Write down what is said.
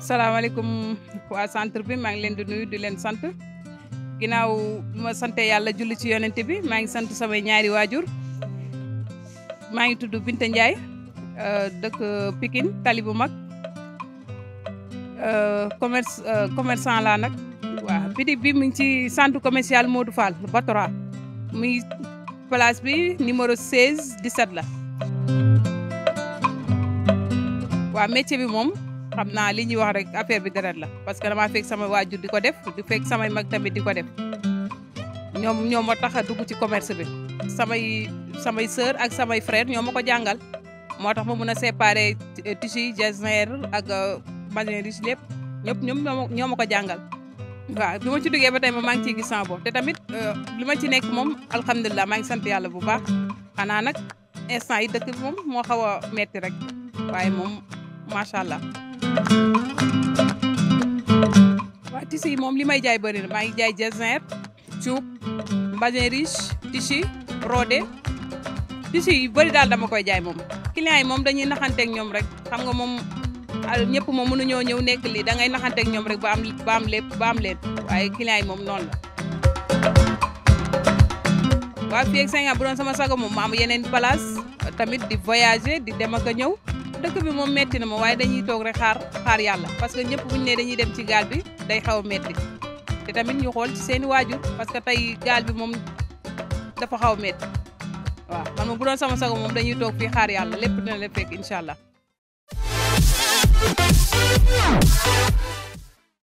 salaamaaleykum waa centre bi maa ngi leen di nuyu di leen sant ginnaaw bi ma sante yàlla julli ci yonent bi maa ngi sant samay ñaari waajur maa ngi tudd Binta Ndiaye dëkk Pikine tali bu mag commerce commerçant laa nag waaw bitig bi mu ngi ci centre commercial Modou Fall Batora muy place bi numéro 16 17 la waaw métier bi moom xam naa li ñuy wax rek affaire bi deret la parce que damaa fekk sama waajur di ko def di fekk samay mag tamit di ko def ñoom ñoo ma tax a dugg ci commerce bi samay samay sœur ak samay frère ñoo ma ko jàngal moo tax ma mun a séparer tissu yi jasner ak magasin riche lépp ñëpp ñoom ñoo ma ko jàngal waaw bi ma ci duggee ba tey ma maa ngi ciy gis sama bopp te tamit li ma ci nekk moom alhamdulilah maa ngi sant yàlla bu baax xanaa nag instant yi dëkk bi moom moo xaw a metti rek waaye moom macha allah. waaw tissu yi moom li may jaay bëri na maa ngi jaay jasner cuub magasin riche tissu rodé tissu yi bëri daal dama koy jaay moom clients yi moom dañuy naxanteeg ñoom rek xam nga moom ñëpp moom mënuñoo ñëw nekk lii da ngay naxanteeg ñoom rek ba am ba am lépp ba am leen waaye clients yi moom noonu la. waaw fii ak cinq ans bu doon sama sago moom ma am yeneen place tamit di voyager di dem ak a ñëw dëkk bi moom metti na ma waaye dañuy toog rek xaar xaar yàlla parce que ñëpp buñu ne dañuy dem ci gaal bi day xaw a metti te tamit ñu xool ci seeni waajur parce que tey gaal bi moom dafa xaw a metti waaw man moom bu doon sama sago moom dañuy toog fii xaar yàlla lépp dina la fekk incha allah